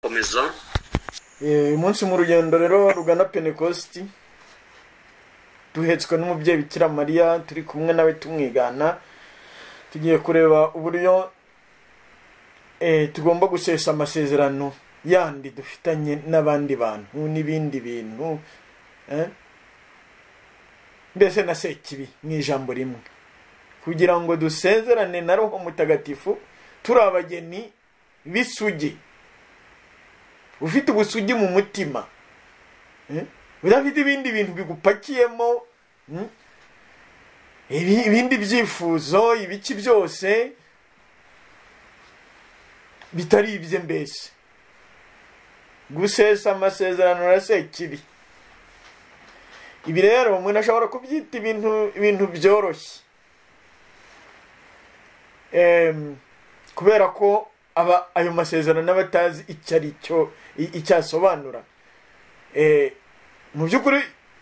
komeza uyu munsi mu rugendo rero rugana penekositi duhetswe n'umubyeyi bikira mariya turi kumwe nawe tumwigana tugiye kureba uburyo tugomba gusesa amasezerano yandi dufitanye n'abandi bantu n'ibindi bintu mbese na sekibi mu ijambo rimwe kugira ngo dusezerane na roho mutagatifu turi abageni b'isugi ufite ubusugi mu mutima udafite ibindi bintu bigupakiyemo ibindi byifuzo ibiki byose bitari ibye mbese gusesa amasezerano urase kibi ibi rero umuntu ashobora kubyita ibintu ibintu byoroshye kubera ko aba ayo masezerano aba atazi icyo ari cyo icyo asobanura mu by'ukuri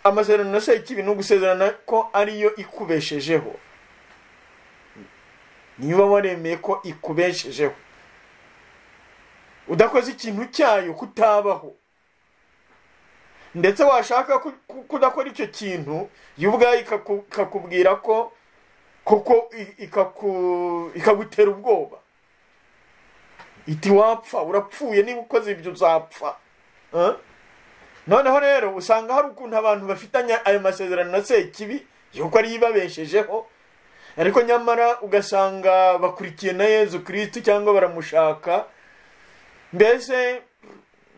amasezerano asa ikibi ni ugusezerana ko ariyo ikubeshejeho niyo uba waremeye ko ikubeshejeho udakoze ikintu cyayo kutabaho ndetse washaka kudakora icyo kintu yo ubwayo ikakubwira ko kuko ikagutera ubwoba iti wapfa urapfuye niba ukoze ibyo uzapfa noneho rero usanga hari ukuntu abantu bafitanye ayo masezerano na sekibi yuko ariyo ibabeshejeho ariko nyamara ugasanga bakurikiye na yezu kirisiti cyangwa baramushaka mbese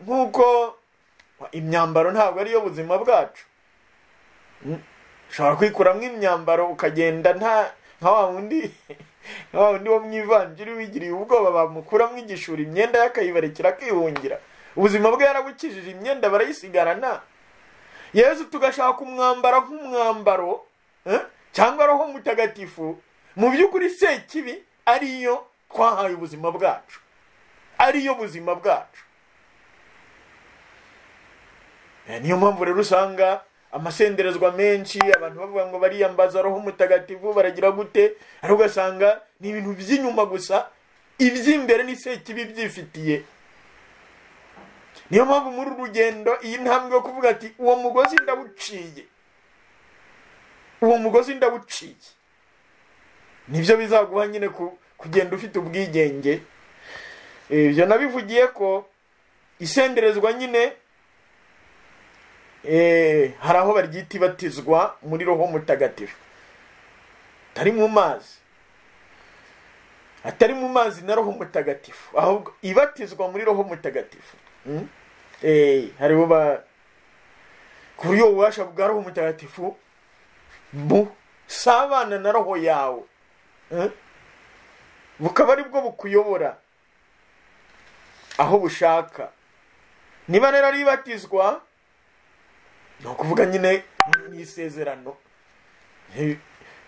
nk'uko imyambaro ntabwo ariyo buzima bwacu ushobora kwikuramo imyambaro ukagenda nta nka wa wundi nka wa wundi wo mu ivanjiri wigiriye ubwoba bamukuramo igishura imyenda y'akayibarekera akihungira ubuzima bwe yarabukijije imyenda barayisigarana yezu tugashaka umwambaro nk'umwambaro cyangwa roho mutagatifu mu by'ukuri sekibi ariyo twahaye ubuzima bwacu ariyo buzima bwacu niyo mpamvu rero usanga amasenderezwa menshi abantu bavuga ngo bariyambaza roho mutagatifu baragira gute ariko ugasanga ni ibintu by'inyuma gusa iby'imbere ni sekibi byifitiye niyo mpamvu muri uru rugendo iyi ntambwe yo kuvuga ati uwo mugozi ndawuciye uwo mugozi ndawuciye nibyo bizaguha nyine kugenda ufite ubwigenge ibyo nabivugiye ko isenderezwa nyine hari aho baryita ibatizwa muri roho mutagatifu atari mu mazi atari mu mazi na roho mutagatifu ahubwo ibatizwa muri roho mutagatifu hariho ba ku buryo ububasha bwa roho mutagatifu busabana na roho yawe bukaba ari bwo bukuyobora aho bushaka niba rero ari ibatizwa ni ukuvuga nyine ni isezerano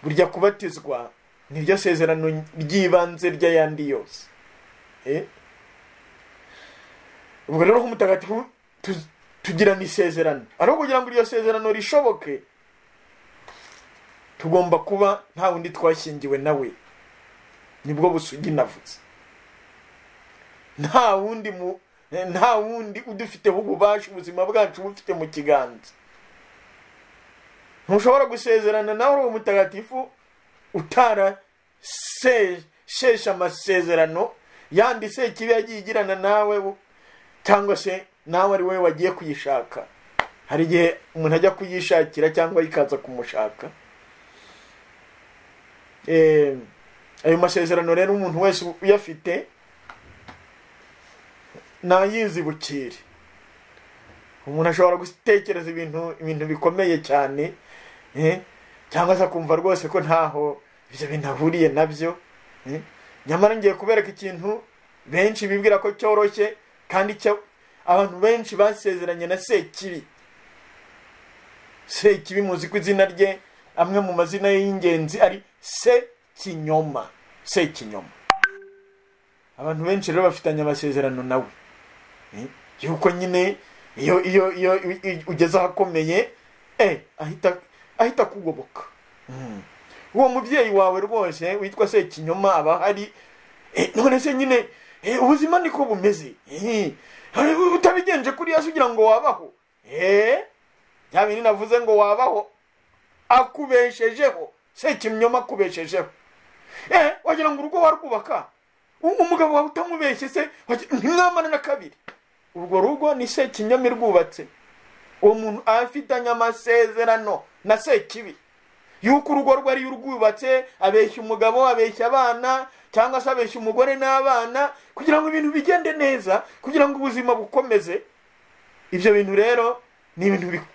burya kubatizwa niryo sezerano ry'ibanze ry'ayandi yose ubwo rero nk'umutagatifu tugirana isezerano ariko kugira ngo iryo sezerano rishoboke tugomba kuba nta wundi twashyingiwe nawe nibwo busugi navutse nta wundi mu nta wundi udufiteho ububasha ubuzima bwacu bufite mu kiganza ntushobora gusezerana nawe uri umutagatifu utarasheshe amasezerano yandi se kibi yagiye igirana nawe cyangwa se nawe ari wowe wagiye kuyishaka hari igihe umuntu ajya kuyishakira cyangwa ikaza kumushaka ayo masezerano rero umuntu wese uyafite nayizibukire umuntu ashobora gutekereza ibintu ibintu bikomeye cyane cyangwa se akumva rwose ko ntaho ibyo bintu ahuriye nabyo nyamara ngiye kubereka ikintu benshi bibwira ko cyoroshye kandi abantu benshi basezeranye na sekibi sekibi muzi ko izina rye amwe mu mazina ye y'ingenzi ari sekinyoma sekinyoma abantu benshi rero bafitanye amasezerano nawe yuko nyine iyo iyo iyo ugeze ahakomeye ahita ahita akugoboka uwo mubyeyi wawe rwose witwa sekinyoma aba ahari none se nyine ubuzima niko bumeze utabigenje kuri yesu ugira ngo wabaho eee bya bintu navuze ngo wabaho akubeshejeho se ikinyoma akubeshejeho eee wagira ngo urugo warwubaka umugabo wawe utamubeshye se ntimwamane na kabiri urwo rugo ni se ikinyoma irwubatse uwo muntu afitanye amasezerano na sekibi yuko urugo rwe ariyo urwubatse abeshya umugabo abeshya abana cyangwa se abeshya umugore n'abana kugira ngo ibintu bigende neza kugira ngo ubuzima bukomeze ibyo bintu rero ni ibintu bi-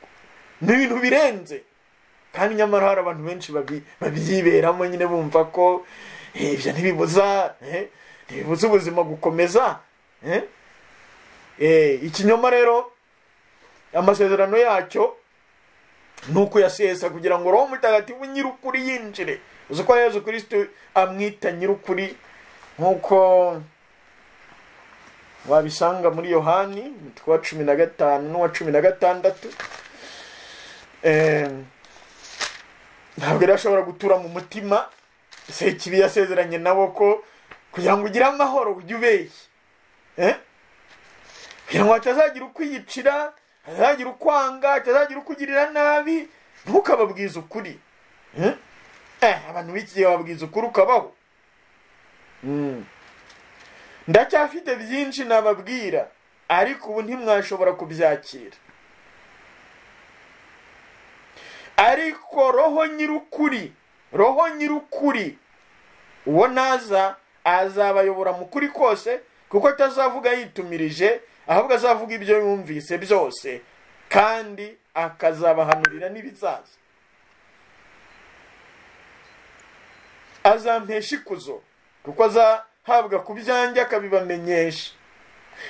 ni ibintu birenze kandi nyamara hari abantu benshi babi- babyiberamo nyine bumva ko eh, ibyo ntibibuza eh, ntibibuza ubuzima gukomeza eh. Eh, ikinyoma rero amasezerano yacyo ni ukuyasesa kugira ngo roho mutagatifu nyir'ukuri yinjire uzi ko yezu kirisito amwita nyir'ukuri nk'uko wabisanga muri yohani umutwe wa cumi na gatanu n'uwa cumi na gatandatu Eh, ntabwo rero ashobora gutura mu mutima sekibi yasezeranye nabo ko kugira ngo ugire amahoro ujye ubeshya Eh? kugira ngo hatazagira ukwiyicira hatazagira ukwanga hatazagira ukugirira nabi ntukababwize ukuri Eh? Eh, abantu b'iki gihe babwiza ukuri ukabaho Mm. ndacyafite byinshi nababwira ariko ubu ntimwashobora kubyakira ariko roho nyir'ukuri roho nyir'ukuri uwo naza azabayobora mu kuri kose kuko atazavuga yitumirije ahubwo azavuga ibyo yumvise byose kandi akazabahanurira n'ibizaza azampesha ikuzo kuko azahabwa ku byanjye akabibamenyesha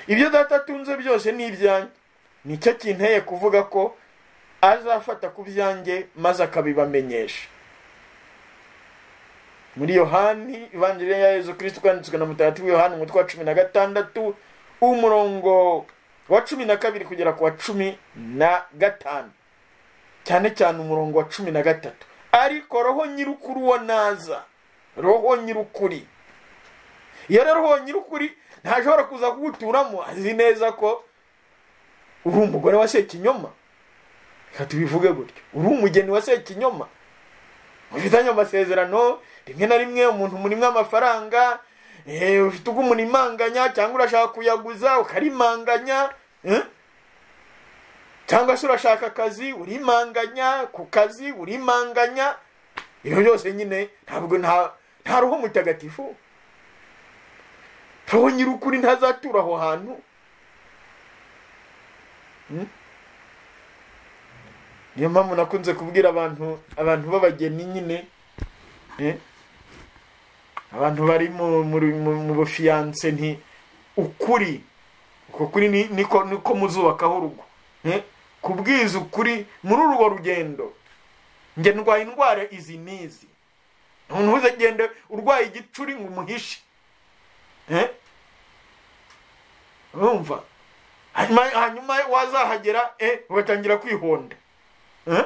ibyo data atunze byose ni ibyanjye nicyo kinteye kuvuga ko azafata ku byanjye maze akabibamenyesha muri yohani ivanjiri ya yezu kirisito kwanditswe na mutagatifu yohani umutwe wa cumi na gatandatu umurongo wa cumi na kabiri kugera ku wa cumi na gatanu cyane cyane umurongo wa cumi na gatatu ariko roho nyir'ukuri uwo naza roho nyir'ukuri iyo rero roho nyir'ukuri ntashobora kuza kuguturamo azi neza ko uri umugore wa sekinyoma reka tubivuge gutyo uri umugeni wa sekinyoma mufitanye amasezerano rimwe na rimwe umuntu murimwe amafaranga eh, ufite ubwo umunimanganya cyangwa urashaka kuyaguza ukarimanganya eh? cyangwa se urashaka akazi urimanganya ku kazi urimanganya ibyo byose nyine ntabwo nta nta roho mutagatifu roho nyir'ukuri ntazatura aho hantu niyo mpamvu nakunze kubwira abantu abantu b'abageni nyine eh, abantu bari mu muri- mu- mu bufiyanse nti ukuri uko kuri ni- niko niko muzubakaho urugo eh, kubwiza ukuri muri urwo rugendo njye ndwaye indwara izi n'izi umuntu uzagende urwaye igicuri ngo umuhishe Eh? urumva hanyuma hanyuma wazahagera eh, ugatangira kwihonda Eh?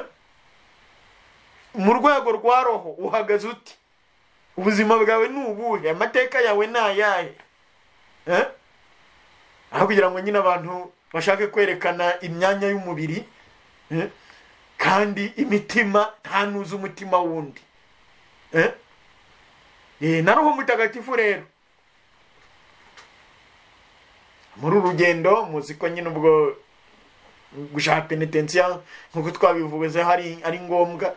mu rwego rwa roho uhagaze uti ubuzima bwawe ni ubuhe amateka yawe ni ayahe Eh? aho kugira ngo nyine abantu bashake kwerekana imyanya y'umubiri eh, kandi imitima ntanuze umutima wundi Eh? Eh, na roho mutagatifu rero muri uru rugendo muzi ko nyine ubwo gushaka penetensiya nk'uko twabivuze hari ari ngombwa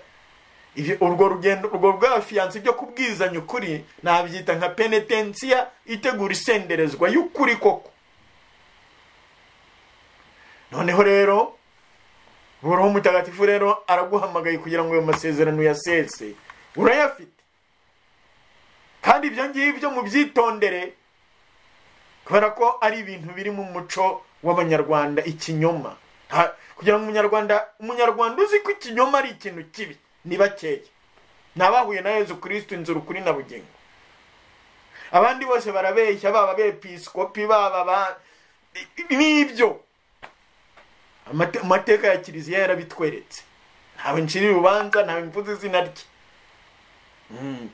Ibyo- urwo rugendo urwo rw'abafiyanse byo kubwizanya ukuri nabyita nka penetensiya itegura isenderezwa y'ukuri koko noneho rero roho mutagatifu rero araguhamagaye kugira ngo ayo masezerano uyasese urayafite kandi ibyo ngibyo mubyitondere kubera ko ari ibintu biri mu muco w'abanyarwanda ikinyoma Ha- kugira ngo umunyarwanda umunyarwanda uzi ko ikinyoma ari ikintu kibi ni bakeya ni abahuye na yezu kirisito inzira ukuri na bugingo abandi bose barabeshya baba abepisikopi baba ba n'ibyo Amate- amateka ya kiliziya yarabitweretse ntawe ncira urubanza ntawe mvuze izina rye Mm.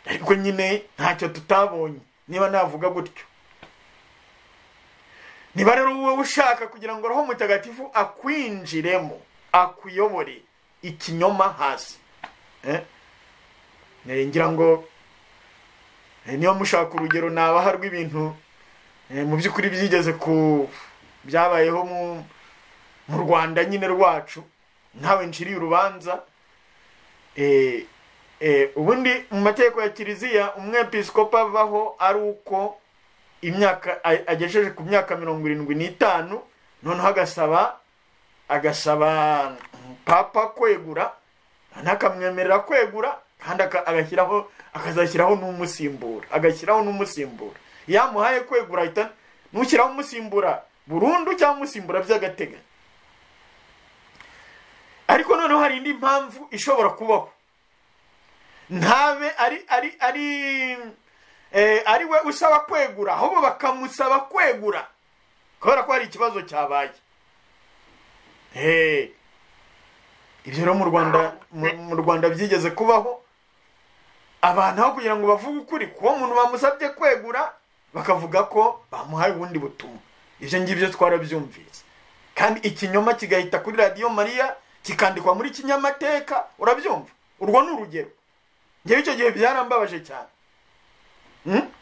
ariko nyine ntacyo tutabonye niba navuga gutyo niba rero wowe ushaka kugira ngo roho mutagatifu akwinjiremo akuyobore ikinyoma hasi Eh? Eh, ngira ngo eh, niba mushaka urugero nabaha rw'ibintu eh, mu by'ukuri byigeze ku byabayeho mu- mu rwanda nyine rwacu ntawe nciriye urubanza eh, eh, ubundi mu mategeko ya kiliziya umwepiskopa avaho ari uko imyaka a- agejeje ku myaka mirongo irindwi n'itanu noneho agasaba agasaba papa kwegura anakamwemerera kwegura kandi aka- agashyiraho akazashyiraho n'umusimbura agashyiraho n'umusimbura iyo amuhaye kwegura ahita n'ushyiraho umusimbura burundu cyangwa umusimbura by'agateganyo ariko noneho hari indi mpamvu ishobora kubaho ntabe ari ari ari eh, ari we usaba kwegura ahubwo bakamusaba kwegura kubera ko hari ikibazo cyabaye Eh, ibyo rero mu rwanda mu- mu rwanda byigeze kubaho abantu aho kugira ngo bavuge ukuri kuwo muntu bamusabye kwegura bakavuga ko bamuhaye ubundi butumwa ibyo ngibyo twarabyumvise kandi ikinyoma kigahita kuri radiyo mariya kikandikwa muri kinyamateka urabyumva urwo ni urugero ngewe icyo gihe byarambabaje cyane Hmm?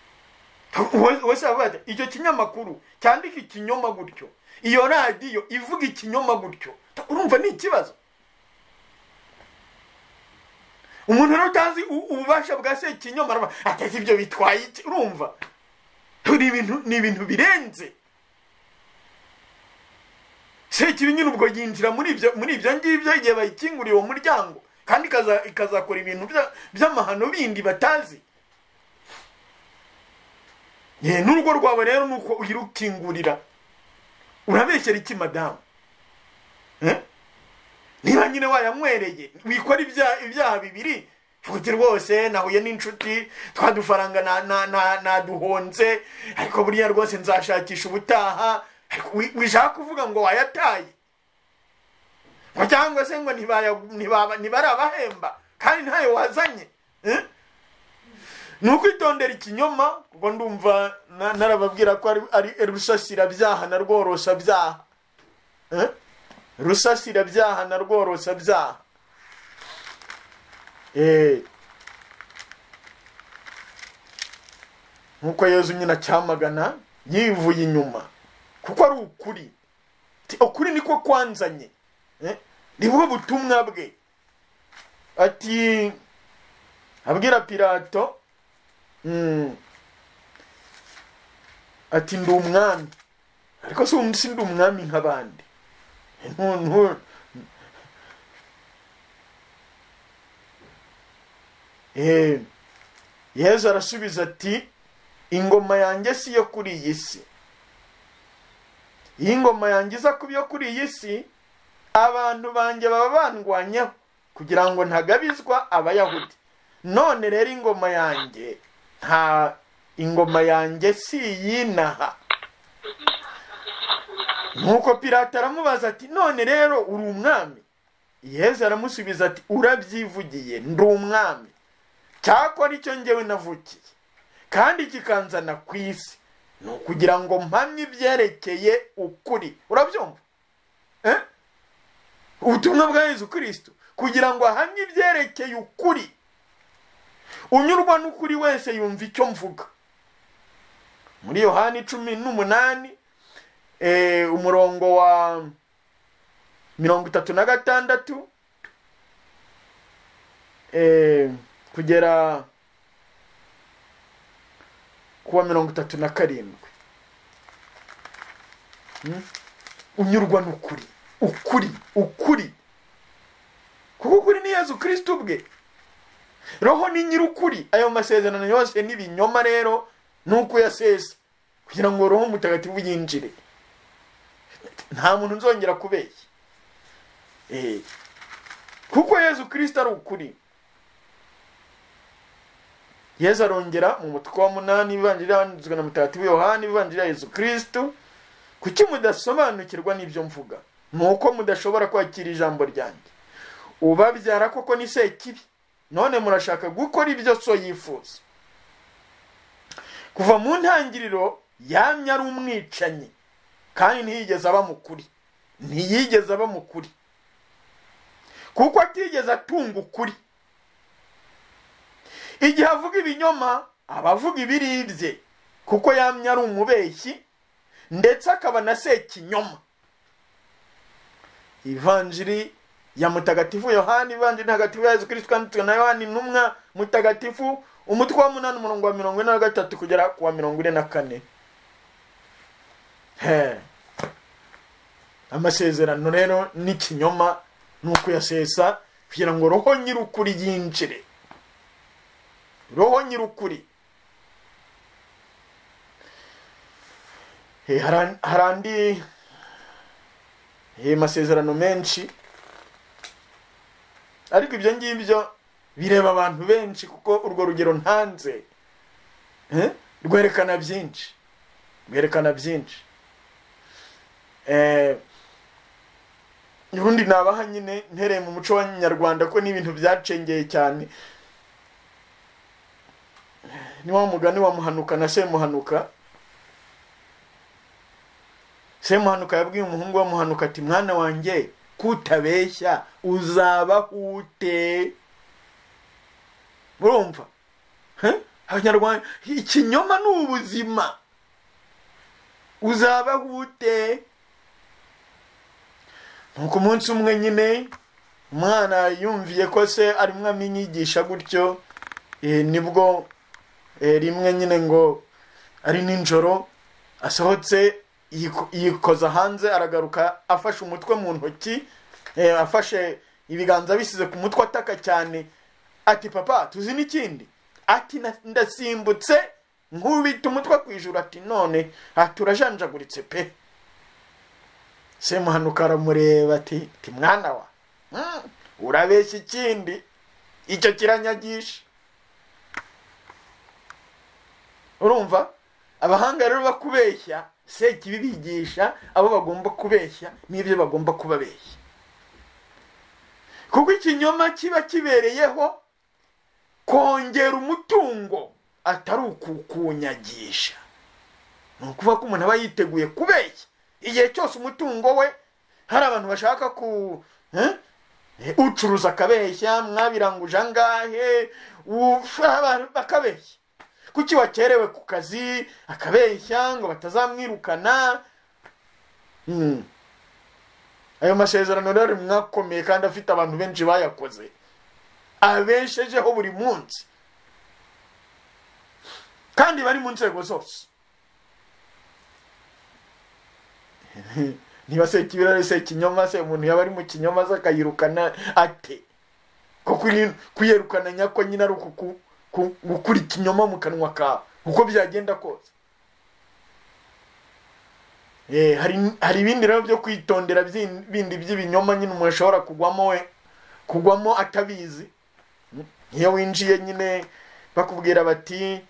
Uwo- uwo se aravuga ati, icyo kinyamakuru cyandika ikinyoma gutyo iyo radiyo ivuga ikinyoma gutyo urumva ni ikibazo umuntu rero utazi u- ububasha bwa se ikinyoma aravuga ateze ibyo bitwaye iki urumva turi ibintu ni ibintu birenze sekibi nyine ubwo yinjira muri ibyo muri ibyo ngibyo igihe bayikinguriye uwo muryango kandi ikaza- ikazakora ibintu bya- by'amahano bindi batazi Ye, n'urugo rwawe rero ni uko uyirukingurira urabeshyera iki madamu Eh? niba nyine wayamwereye wikora ibya- ibyaha bibiri futi rwose nahuye n'inshuti twadufaranga na- na- na- naduhonze ariko buriya rwose nzashakisha ubutaha ariko wi- wishaka kuvuga ngo wayataye ngo cyangwa se ngo ntibaya- ntibaba- ntibarabahemba kandi ntayo wazanye Eh? ni ukwitondera ikinyoma kuko ndumva na- narababwira ko ari- ari rusasirabyaha na rworosabyaha Eh? rusasirabyaha na rworosabyaha Eh. nk'uko yezu nyine acyamagana yivuye inyuma kuko ari ukuri Ti- ukuri niko kwanzanye Eh? ni bwo butumwa bwe ati abwira pilato Mm. ati ndi umwami ariko si undi ndi umwami nk'abandi Nu- nu- Eh, yezu arasubiza ati ingoma yanjye si iyo kuri iyi si iyo ingoma yanjye iza kuba iyo kuri iyi si abantu banjye baba bandwanyaho kugira ngo ntagabizwa abayahudi none rero ingoma yanjye nta ingoma yanjye si iy'inaha nuko pirata aramubaza ati none rero uri umwami yezu aramusubiza ati urabyivugiye ndi umwami cyakora icyo ngewe navukiye kandi kikanzana ku isi ni ukugira ngo mpamye ibyerekeye ukuri urabyumva Eh? ubutumwa bwa yezu kirisito kugira ngo ahamye ibyerekeye ukuri unyurwa n'ukuri wese yumva icyo mvuga muri yohani cumi n'umunani eh, umurongo wa mirongo itatu na gatandatu eh, kugera kuwa mirongo itatu na karindwi Hmm? unyurwa n'ukuri ukuri ukuri kuko ukuri ni yezu kirisito ubwe roho ni nyir'ukuri ayo masezerano yose n'ibinyoma rero ni uko uyasesa kugira ngo roho mutagatifu yinjire nta muntu nzongera kubeshya Eh. kuko yezu kirisito ari ukuri yezu arongera mu mutwe wa munani ivanjiri yanditswe na mutagatifu yohani ivanjiri ya yezu kirisito kuki mudasobanukirwa n'ibyo mvuga ni uko mudashobora kwakira ijambo ryanjye ubabyara koko ni sekibi none murashaka gukora ibyo so yifuza kuva mu ntangiriro yamye ari umwicanyi kandi ntiyigeze aba mukuri ntiyigeze aba mukuri kuko atigeze atunga ukuri igihe avuga ibinyoma aba avuga ibiribye kuko yamye ari umubeshyi ndetse akaba na sekinyoma ivanjiri ya mutagatifu yohani ivanjiri ntagatifu ya yesu kirisito yanditswe na yohani intumwa mutagatifu umutwe wa munani umurongo wa mirongo ine na gatatu kugera ku wa mirongo ine na kane he amasezerano rero n'ikinyoma ni ukuyasesa kugira ngo roho nyir'ukuri yinjire roho nyir'ukuri Eh, hari hari andi eh, masezerano menshi ariko ibyo ngibyo bireba abantu benshi kuko urwo rugero ntanze Eh, rwerekana byinshi rwerekana byinshi Eh, ubundi nabaha nyine ntereye mu muco wa nyarwanda ko n'ibintu byacengeye cyane ni wa mugani wa muhanuka na semuhanuka semuhanuka yabwiye umuhungu wa muhanuka ati mwana wanjye kutabeshya uzabaho ute murumva He? abanyarwanda ikinyoma ni ubuzima uzabaho ute nuko umunsi umwe nyine umwana yumviye ko se arimo amwigisha gutyo eh, nibwo eh, rimwe nyine ngo ari ninjoro asohotse yiko- yikoza hanze aragaruka afashe umutwe mu ntoki eh, afashe ibiganza bisize ku mutwe ataka cyane ati papa tuzi n'ikindi ati "Na- ndasimbutse nkubita umutwe ku ijuru ati none ati urajanjaguritse pe semuhanuka aramureba ati ti mwana wa mm, urabeshya ikindi icyo kiranyagisha urumva abahanga rero bakubeshya sekibi bigisha abo bagomba kubeshya n'ibyo bagomba kubabeshya kuko ikinyoma kiba kibereyeho kongera umutungo atari ukukunyagisha ni ukuvuga ko umuntu aba yiteguye kubeshya igihe cyose umutungo we hari abantu bashaka ku eh? Eh, ucuruza akabeshya mwabiranguje angahe ufa- abantu bakabeshya kuki wakerewe ku kazi akabeshya ngo batazamwirukana Mm. ayo masezerano rero mwakomeye kandi afite abantu benshi bayakoze abeshejeho buri munsi kandi bari mu nzego zose niba se kibirare se kinyoma se umuntu yaba ari mu kinyoma se akayirukana ate ko kuri- kuyirukana nyako nyine ari uku- ku- ku- gukura ikinyoma mu kanwa kawe uko byagenda kose Eh, hari hari ibindi rero byo kwitondera by'in- bindi by'ibinyoma nyine umuntu ashobora kugwamo we kugwamo atabizi iyo winjiye nyine bakubwira bati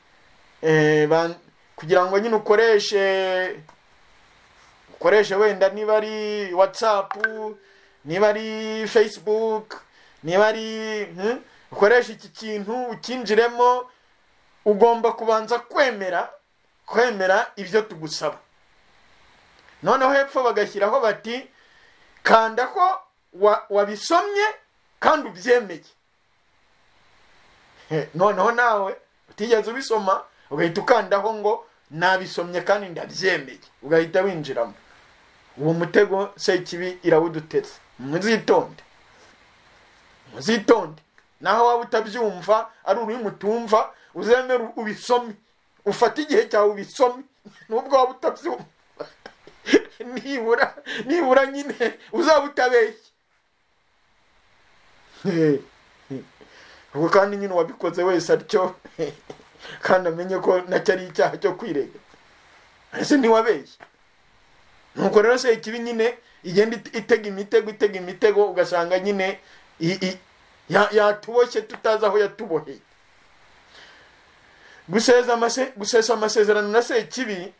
eh, ban- kugira ngo nyine ukoreshe ukoreshe wenda niba ari whatsapp niba ari facebook niba ari hmm? ukoresha iki kintu ukinjiremo ugomba kubanza kwemera kwemera ibyo tugusaba noneho hepfo bagashyiraho bati kanda ko wa- wabisomye kandi ubyemeye He, noneho nawe utigeze ubisoma ugahita ukandaho ngo nabisomye kandi ndabyemeye ugahita winjiramo uwo mutego sekibi irawuduteze muzitonde muzitonde naho waba utabyumva ari ururimi utumva uzemere ubisome ufate igihe cyawe ubisome nubwo waba utabyumva nibura nibura nyine uzaba utabeshye Eh, eh. ubwo kandi nyine uwabikoze wese atyo kandi amenye ko nacyo ari icyaha cyo kwirega ese ntiwabeshye nuko rero se kibi nyine igenda it- itega imitego itega imitego ugasanga nyine i- i- ya- yatuboshye tutazi aho yatuboheye guseza amase- gusesa amasezerano na se kibi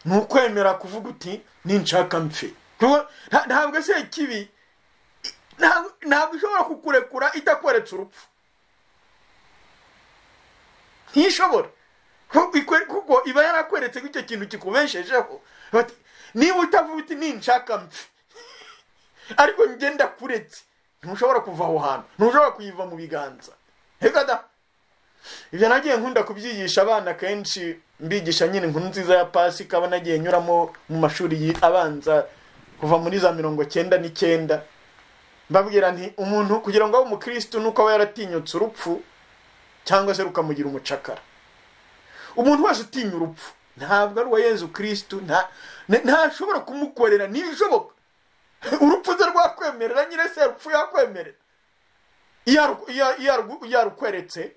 ni ukwemera kuvuga uti ninshaka mpfe Kuko nta- ntabwo se kibi i- ntabwo- ntabwo ishobora kukurekura itakweretse urupfu ntishobora Ku- ikwe- kuko iba yarakweretse ko icyo kintu kikubeshejeho Bati, niba utavuga uti ninshaka mpfe ariko ngenda kuretse ntushobora kuva aho hantu ntushobora kuyiva mu biganza Reka da ibyo nagiye nkunda kubyigisha abana kenshi mbigisha nyine inkuru nziza ya pasika aba nagiye nyuramo mu mashuri yi- abanza kuva muri za mirongo cyenda n'icyenda mbabwira nti umuntu kugira ngo abe umukirisitu ni uko aba yaratinyutse urupfu cyangwa se rukamugira umucakara umuntu wese utinya urupfu ntabwo ari uwa yezu kirisitu nta- nta- ntashobora kumukorera ntibishoboka urupfu ze rwakwemerera nyine se urupfu yakwemerera iyo aru- iyo- iyo aru- iyo arukweretse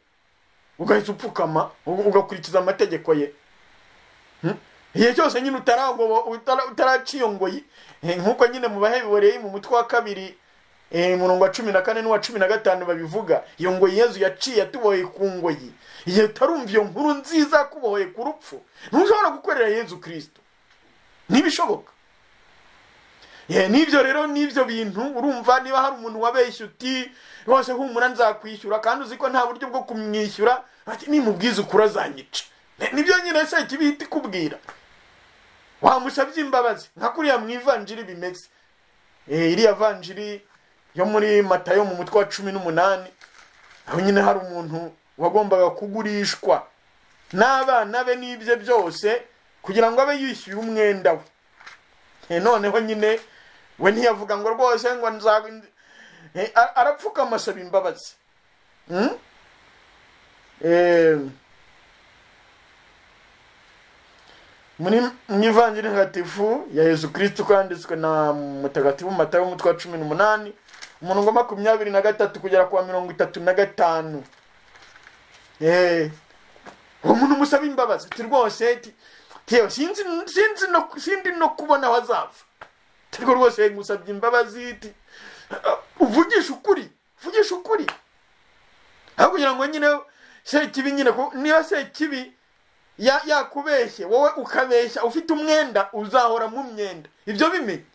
ugahita upfukama uga- ugakurikiza amategeko ye Hmm? igihe cyose nyine utarangobo- utara- utaraciyongoye eh, nk'uko nyine mu bahebereye mu mutwe wa kabiri eh, umurongo wa cumi na kane n'uwa cumi na gatanu babivuga iyo ngoyi yezu yaciye yatuboheye ku ngoyi igihe utarumva iyo nkuru nziza yakubohoye ku rupfu ntushobora gukorera yezu kirisito ntibishoboka Ye, n'ibyo rero n'ibyo bintu urumva niba hari umuntu wabeshya uti rwose humura nzakwishyura kandi uzi ko nta buryo bwo kumwishyura ati nimubwiza ukuri azanyica Ne- nibyo nyine se kibihita ikubwira wamusabye imbabazi nka kuriya mu ivanjiri bimeze Eh, iriya vanjiri yo muri matayo mu mutwe wa cumi n'umunani aho nyine hari umuntu wagombaga kugurishwa n'abana be n'ibye byose kugira ngo abe yishyuye umwenda we Eh, noneho nyine we ntiyavuga ngo rwose ngo nza Eh, a- arapfukama asaba imbabazi Hmm? Eh, muri mu ivanjiri ntagatifu ya yezu kirisito kwanditswe na mutagatifu matayo umutwe wa cumi n'umunani umurongo wa makumyabiri na gatatu kugera ku wa mirongo itatu na gatanu Eh, uwo muntu musaba imbabazi ati rwose ti- tewe sinzi sinzi no sindi no kubona aho azava ariko rwose ngusabye imbabazi ti- uvugisha ukuri uvugisha ukuri aho kugira ngo nyine sekibi nyine ko- niba sekibi ya- yakubeshye wowe ukabeshya ufite umwenda uzahora mu myenda ibyo bimenye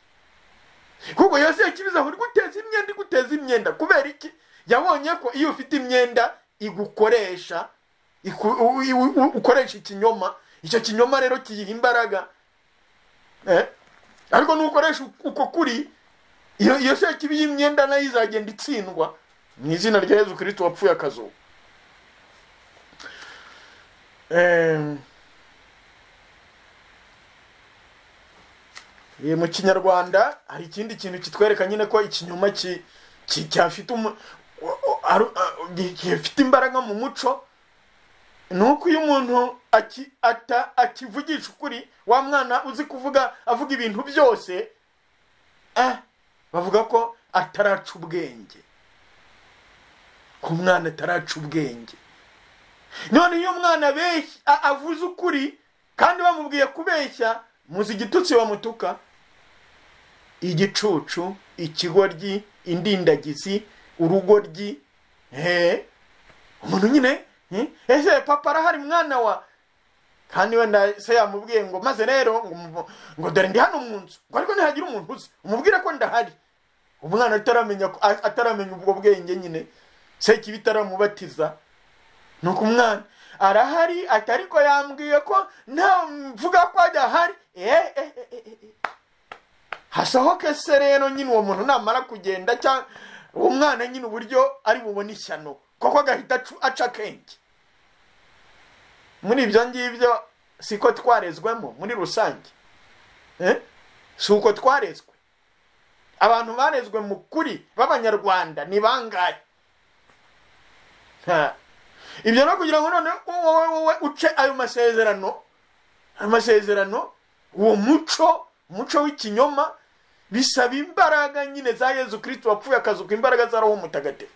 kuko iyo sekibi izahora iguteza imyenda iguteza imyenda kubera iki yabonye ko iyo ufite imyenda igukoresha iku- u- u- u- ukoresha ikinyoma icyo kinyoma rero kiyiha imbaraga Eh? ariko nukoresha uko kuri iyo iyo sekibi y'imyenda nayo izagenda itsindwa mu izina rya yezu kirisito wapfuye akazuba Em, eh, mu kinyarwanda hari ikindi kintu kitwereka nyine ko ikinyoma ki- ki- cyafite umu- o- o- aru- a- gi- gifite imbaraga mu muco ni uko iyo umuntu aki- ata- akivugisha ukuri wa mwana uzi kuvuga avuga ibintu byose eh, bavuga ko ataraca ubwenge ko umwana ataraca ubwenge none iyo umwana abeshya- a- avuze ukuri kandi bamubwiye kubeshya muzi igitutsi bamutuka igicucu ikigoryi indindagizi urugoryi eh, umuntu nyine eh, ese papa arahari mwana wa kandi wenda se yamubwiye ngo maze rero ngo mu- ngo dore ndi hano mu nzu ngo ariko ntihagire umuntu uzi umubwire ko ndahari umwana ataramenya ko- a- ataramenya ubwo bwenge nyine se kibi itaramubatiza ni uko umwana arahari ati ariko yambwiye ko nta mvuga ko adahari eh, eh, eh, eh, eh. hasohoke se rero nyine uwo muntu namara kugenda cyangwa uwo mwana nyine uburyo ari bubone ishyano koko agahita acu- aca akenge muri ibyo ngibyo siko twarezwemo muri rusange Eh? si uko twarezwe abantu barezwe mu kuri b'abanyarwanda ni bangahe Ha. ibyo no kugira ngo none wowe wowe uce ayo masezerano ayo masezerano uwo muco umuco w'ikinyoma bisaba imbaraga nyine za yezu kirisito wapfuye akazuka imbaraga za roho mutagatifu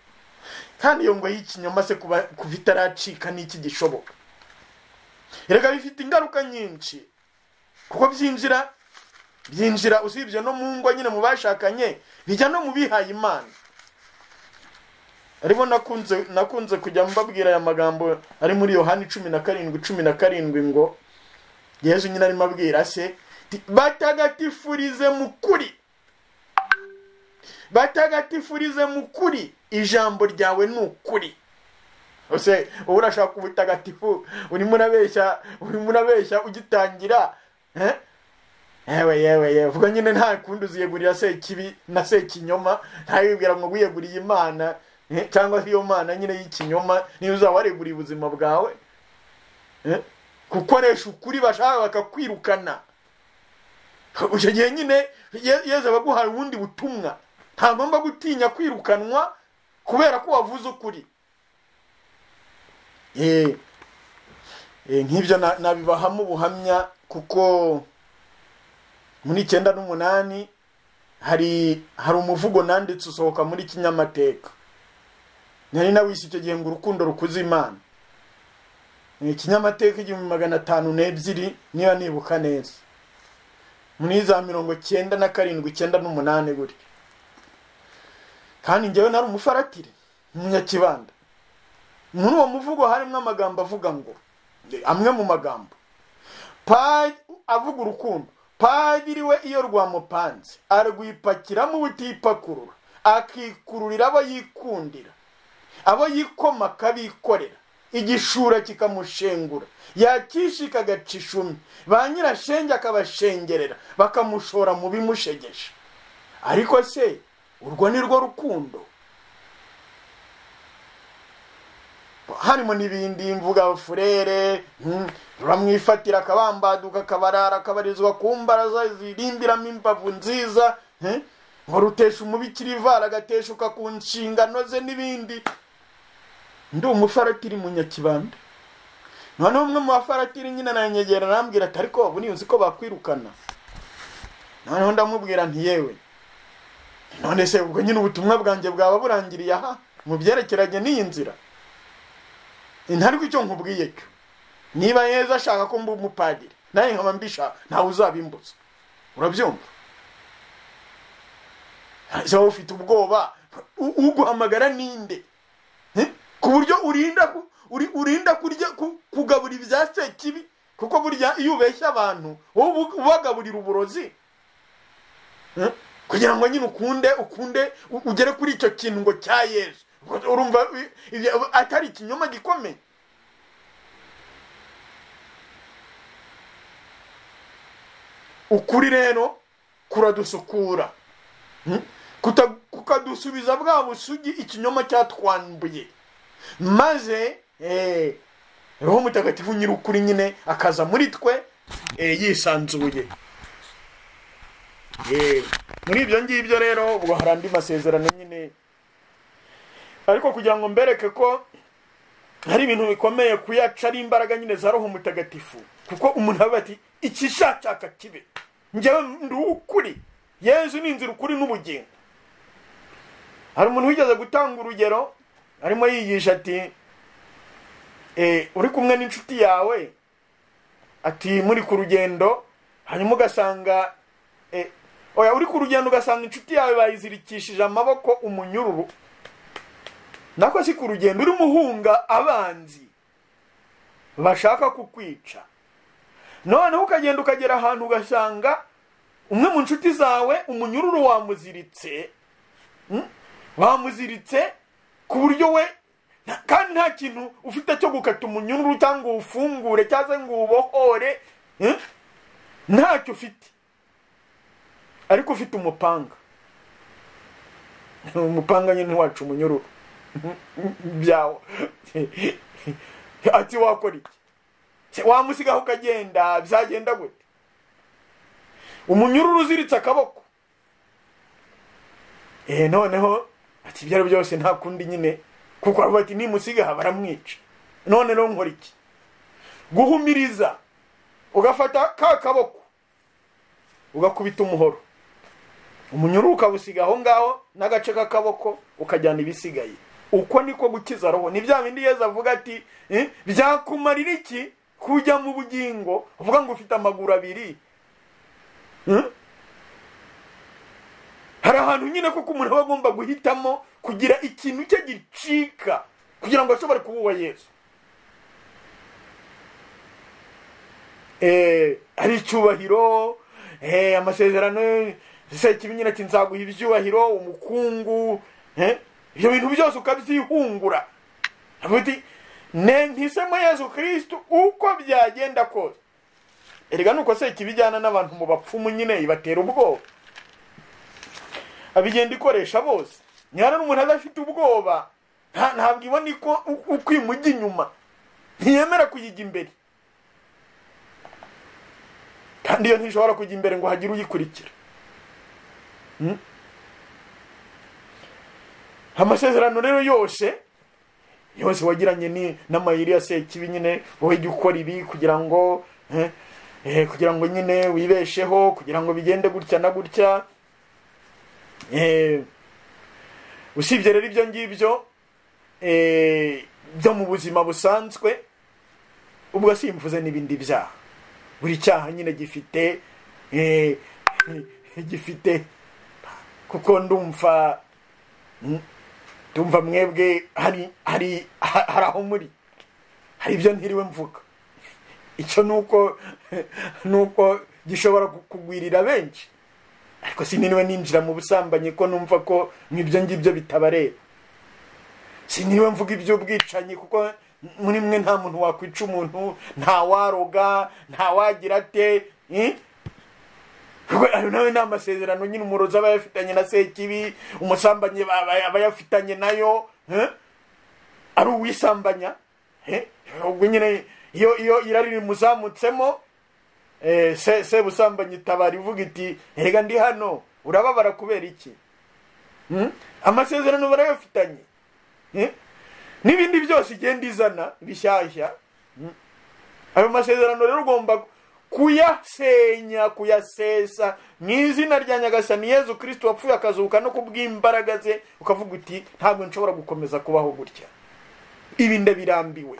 kandi iyo ngo y'ikinyoma se kuba kuva itaracika n'iki gishoboka erega bifite ingaruka nyinshi kuko byinjira byinjira usibye no mu ngo nyine mu bashakanye bijya no mu bihaye imana aribo nakunze nakunze kujya mbabwira aya magambo ari muri yohani cumi na karindwi cumi na karindwi ngo yezu nyine arimo abwira se ti- batagatifurize mu kuri batagatifurize mu kuri ijambo ryawe ni ukuri ese wowe urashaka ubutagatifu urimo urabeshya urimo urabeshya ugitangira eh? yewe yewe yewe vuga nyine nta kundi uziyegurira sekibi na sekinyoma ntayibwira ngo wiyeguriye imana eh, cyangwa se iyo mana nyine y'ikinyoma niyo uzaba wareguriye ubuzima bwawe eh? gukoresha ukuri bashaka bakakwirukana icyo gihe nyine Ye- yezu aba aguhaye ubundi butumwa ntagomba gutinya kwirukanwa kubera ko wavuze ukuri Eh, eh, nk'ibyo na- nabibahamo ubuhamya kuko muri icyenda n'umunani hari hari umuvugo nanditse usohoka muri kinyamateka nari nawise icyo gihe ngo urukundo rukuze imana Eh, kinyamateka igihumbi magana atanu n'ebyiri niba nibuka neza muri za mirongo cyenda na karindwi icyenda n'umunani gutya kandi njyewe nari umufaratire umunyakibanda muri uwo muvugo harimo amagambo avuga ngo amwe mu magambo Pa- avuga urukundo padiri we iyo rwamupanze arwipakiramo ubutipakurura akikururira abo yikundira abo yikoma akabikorera igishura kikamushengura yakishika agaca ishumi ba nyirashenge akabashengerera bakamushora mu bimushegesha ariko se urwo ni rwo rukundo harimo n'ibindi mvuga furere hmm, ramwifatira akabambaduka akabarara akabarizwa ku mbaraza zirindiramo imbavu nziza hmm, ngo rutesha umubikira ivara agateshuka ku nshingano ze n'ibindi ndi umufaratiri munyakibanda noneho umwe mu bafaratiri nyine aranyegera arambwira ati ariko ubu niyo uzi ko bakwirukana noneho ndamubwira nti yewe none se ubwo nyine ubutumwa bwanjye bwaba burangiriye aha mu byerekeranye n'iyi nzira ntariko icyo nkubwiye cyo niba yeza ashaka ko mba umupadiri nawe nkaba mbishaka ntawe uzabimbuza urabyumva se wowe ufite ubwoba u- uguhamagara ninde Eh? ku buryo urinda ku- uri- urinda kurya ku- kugabura ibya sekibi kuko burya iyo ubeshya abantu wowe ubu- ubagaburira uburozi Eh? kugira ngo nyine ukunde ukunde u- ugere kuri icyo kintu ngo cya yesu urumva i- i- atari ikinyoma gikomeye ukuri rero kuradusukura Hmm? Kuta- kukadusubiza bwa busugi ikinyoma cyatwambuye maze eh, roho mutagatifu nyir'ukuri nyine akaza muri twe eh, yisanzuye Eh, muri ibyo ngibyo rero ubwo hari andi masezerano nyine ariko kugira ngo mbereke ko hari ibintu bikomeye kuyaca ari imbaraga nyine za roho mutagatifu kuko umuntu aba ati ikishakaka kibe njyewe ndi ukuri yezu ni inzira ukuri n'ubugingo hari umuntu wigeze gutanga urugero arimo yigisha ati eh, uri kumwe n'inshuti yawe ati muri ku rugendo hanyuma ugasanga eh, oya uri ku rugendo ugasanga inshuti yawe bayizirikishije amaboko umunyururu nako si ku rugendo urimo uhunga abanzi bashaka kukwica noneho ukagenda ukagera ahantu ugasanga umwe mu nshuti zawe umunyururu wamuziritse Mm? wamuziritse ku buryo we nta- kandi nta kintu ufite cyo gukata umunyururu cyangwa uwufungure cyangwa se ngo uwubohore Mm? ntacyo ufite ariko ufite umupanga umupanga nyine ntiwaca umunyururu byawo ati wakora iki Se wamusigaho ukagenda byagenda gute umunyururu uziritse akaboko eh noneho ati ibyo ari byo byose nta kundi nyine kuko aravuga ati nimusigaha baramwica none rero nkora iki guhumiriza ugafata ka kaboko ugakubita umuhoro umunyururu ukawusiga aho ngaho n'agace k'akaboko ukajyana ibisigaye uko niko gukiza roho ni bya bindi yezu avuga ati "Eh, byakumarira iki kujya mu bugingo uvuga ngo ufite amaguru abiri Eh? hari ahantu nyine koko umuntu aba agomba guhitamo kugira ikintu cye gicika kugira ngo ashobore kuba uwa yezu Eh, ari icyubahiro eh, amasezerano sekibi nyine ati nzaguha ibyubahiro umukungu eh, ibyo bintu byose ukabyihungura Aravuga ati nentisemo yezu kirisitu uko byagenda kose erega nuko se ikibijyana n'abantu mu bapfumu nyine ibatera ubwoba abigenda ikoresha bose nyara n'umuntu adafite ubwoba nta- ntabwo ibona iko- u- uko imujya inyuma ntiyemera kuyijya imbere kandi iyo ntishobora kujya imbere ngo hagire uyikurikira Mm. amasezerano rero yose yose wagiranye ni n'amayiri ya sekibi nyine wowe jya ukora ibi kugira ngo eh, eh, kugira ngo nyine wibesheho kugira ngo bigende gutya na gutya Eh, usibye rero ibyo ngibyo eh, byo mu buzima busanzwe ubwo simvuze n'ibindi byaha buri cyaha nyine gifite eh, gifite kuko ndumva mm, ndumva mwebwe hari hari ha- hari aho muri hari ibyo ntiriwe mvuga icyo ni uko ni uko gishobora ku- kugwirira benshi ariko siniriwe ninjira mu busambanyi ko numva ko ibyo ngibyo bitabareba siniriwe mvuga iby'ubwicanyi kuko muri mwe nta muntu wakwica umuntu nta waroga nta wagira ate eh? Kuko ayo nawe ni amasezerano nyine umurozi aba yafitanye na sekibi umusambanyi aba aba yafitanye nayo eh? ari uwisambanya eh? ubwo nyine iyo iyo irari rimuzamutsemo eh, se se busambanyi itabara ivuga iti erega ndi hano urababara kubera iki Hmm? amasezerano barayafitanye Eh? n'ibindi byose igenda izana bishyashya Hmm. ayo masezerano rero ugomba kuyasenya kuyasesa mu izina rya nyagasani yezu kirisito wapfuye akazuka no kubw'imbaraga ze ukavuga uti ntabwo nshobora gukomeza kubaho gutya ibi ndabirambiwe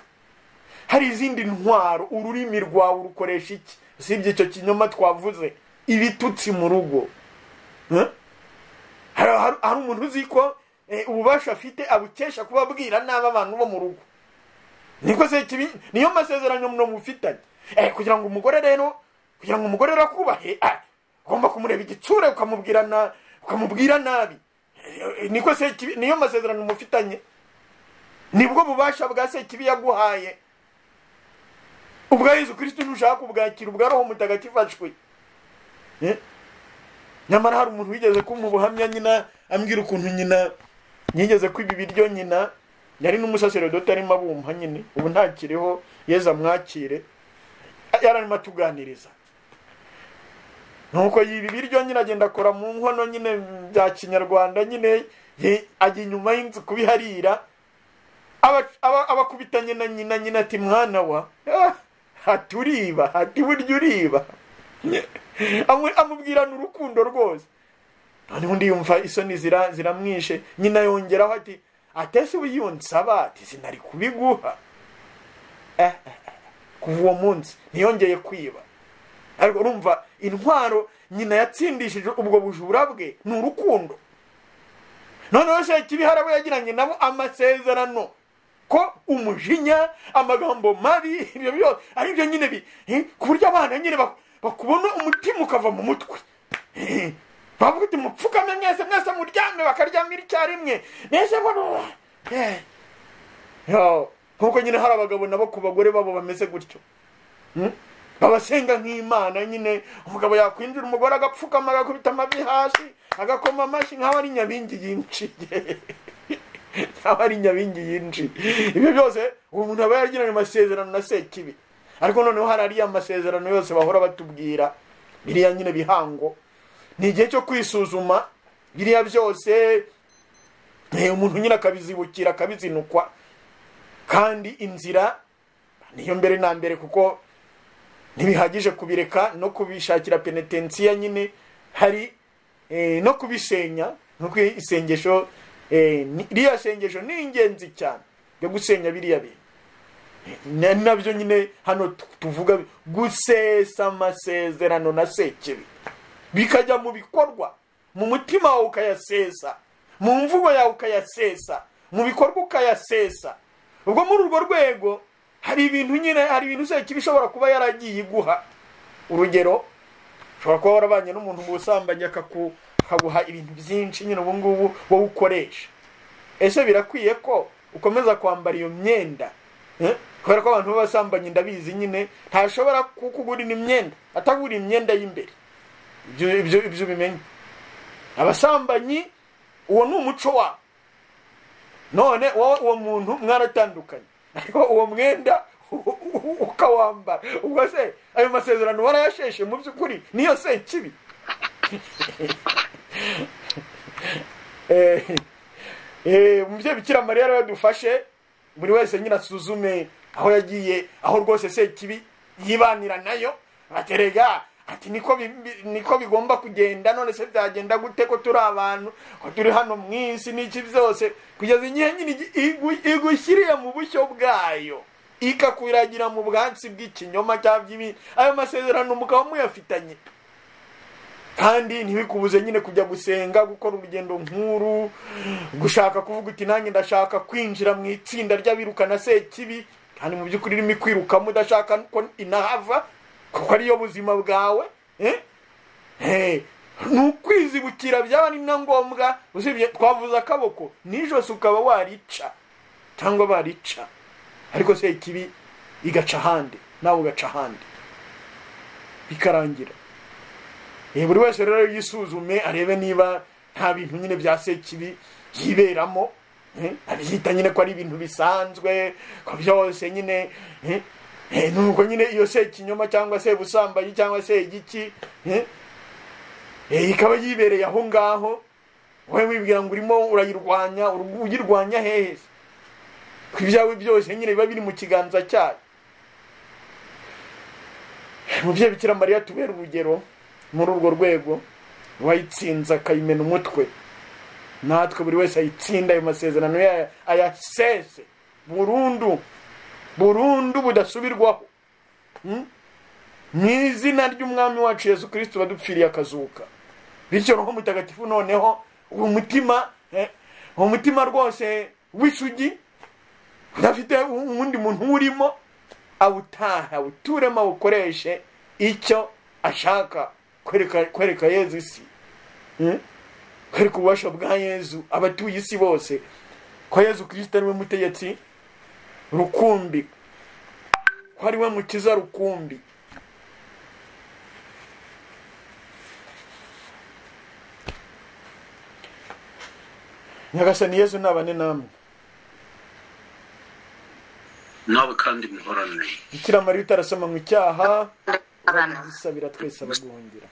hari izindi ntwaro ururimi rwawe urukoresha iki usibye icyo kinyoma twavuze ibitutsi mu rugo Eh? hari hari- hari umuntu uzi ko eh, ububasha afite abukesha kubabwira nabi abantu bo mu rugo niko se kibi niyo masezerano muno mufitanye eh, kugira ngo umugore rero kugira ngo umugore rero akubahe ah, ugomba kumureba igitsure ukamubwira na ukamubwira nabi Eh, eh, niko se kibi niyo masezerano mufitanye nibwo bubasha bwa se kibi yaguhaye ubwa yezu kristo ntushaka kubwakira ubwa roho mutagatifu ashwe Eh? nyamara hari umuntu wigeze kumuha ubuhamya nyina ambwira ukuntu nyina yigeze kwiba ibiryo nyina yari n'umusaserodoti arimo abumpa nyine ubu ntakiriho yezu amwakire yari arimo atuganiriza nuko yiba ibiryo nyine agenda akora mu nkono nyine bya kinyarwanda nyine ye- ajya inyuma y'inzu kubiharira aba- aba- abakubitanye na nyina nyina ati mwana wa "Ah, ati uriba ati burya uriba Amu- amubwirana urukundo rwose noneho undi yumva isoni zira- ziramwishe nyina yongeraho ati atese ubu yunsaba ati sinari kubiguha Eh, eh, eh. kuva uwo munsi ntiyongeye kwiba ariko urumva intwaro nyina yatsindishije ubwo bujura bwe ni urukundo noneho se kibi hari abo yagiranye nabo amasezerano ko umujinya amagambo mabi ibyo byose ari byo nyine bi eh, ku buryo abana nyine bak- bakubona umutima ukava mu mutwe Eh, bavuga uti mupfukame mwese mwese muryame bakaryamira icyarimwe mbese ngo Eh. Yo, nkuko nyine hari abagabo nabo ku bagore babo bameze gutyo Hmm? babasenga nk'imana nyine umugabo yakwinjira umugore agapfukama agakubita amavi hasi agakoma amashyi nk'aho ari nyabingi yinjiye nk'aho ari nyabingi yinjiye ibyo byose uwo muntu aba yaragiranye amasezerano na sekibi ariko noneho hari ariya masezerano yose bahora batubwira biriya nyine bihango ni igihe cyo kwisuzuma biriya byose eh, umuntu nyine akabizibukira akabizinukwa kandi inzira niyo mbere na mbere kuko ntibihagije kubireka no kubishakira penetensiya nyine hari eh, no kubisenya nkuko isengesho eh, ni- ririya sengesho ni ingenzi cyane ryo gusenya biriya bintu ni nabyo nyine hano tu- tuvuga gusesa amasezerano na sekibi bikajya mu bikorwa mu mutima wawe ukayasesa mu mvugo yawe ukayasesa mu bikorwa ukayasesa ubwo muri urwo rwego hari ibintu nyine hari ibintu sekibi ishobora kuba yaragiye iguha urugero ushobora kuba warabanye n'umuntu mu busambanyi akaku- akaguha ibintu byinshi nyine ubu ngubu wowe ukoresha ese birakwiye ko ukomeza kwambara iyo myenda Eh? kubera ko abantu b'abasambanyi ndabizi nyine ntashobora kukugurira imyenda atagura imyenda y'imbere ibyo ibyo ibyo ubimenye abasambanyi uwo ni umuco wabo none wowe uwo muntu mwaratandukanye ariko uwo mwenda ukawambara ubwo se ayo masezerano warayasheshe mu by'ukuri niyo se kibi umubyeyi bikira mariya rero yadufashe buri wese nyine asuzume aho yagiye aho rwose se kibi yibanira nayo aterega ati niko bi- niko bigomba kugenda none se byagenda gute ko turi abantu ko turi hano mu isi n'iki byose kugeza igihe nyine igi- igu- igushyiriye mu bushyo bwayo ikakwiragira mu bwatsi bw'ikinyoma cyangwa by'ibindi ayo masezerano mukaba muyafitanye kandi ntibikubuze nyine kujya gusenga gukora urugendo nk'uru gushaka kuvuga uti nanjye ndashaka kwinjira mu itsinda ry'abirukana sekibi kandi mu by'ukuri irimo ikwirukamo udashaka ko inahava kuko ariyo buzima bwawe eh? Eh, ni ukwizibukira byaba ni na ngombwa usibye twavuze akaboko nijose ukaba warica cyangwa barica ariko sekibi igaca ahandi nawe ugaca ahandi bikarangira Eh, buri wese rero yisuzume arebe niba nta bintu nyine bya sekibi yiberamo eh, abyita nyine ko ari ibintu bisanzwe ko byose nyine eh, eh, nuko nyine iyo sekinyoma cyangwa se busambanyi cyangwa se igiki eh, eh, ikaba yibereye aho ngaho wowe wibwira ngo urimo urayirwanya uru- uyirwanya hehe se? ko ibyawe byose nyine biba biri mu kiganza cyayo umubyeyi bikira mariya tubera urugero muri urwo rwego uwayitsinze akayimena umutwe natwe buri wese ayitsinda ayo masezerano yayo ayasese burundu burundu budasubirwaho Mm? mu izina ry'umwami wacu yesu kirisito badupfiriye akazuka bityo roho mutagatifu noneho uwo mutima eh, uwo mutima rwose w'isugi udafite uwundi muntu urimo awutahe awuturemo awukoreshe icyo ashaka kwereka kwereka yezu isi Eh? kwereka ububasha bwa yezu abatuye isi bose ko yezu kirisita ariwe mutegetsi rukumbi ko ariwe mukiza rukumbi nyagasani yezu nabane namwe nawe kandi muhorane bikira mariya utarasoma mu cyaha abana dusabira twese abaguhungira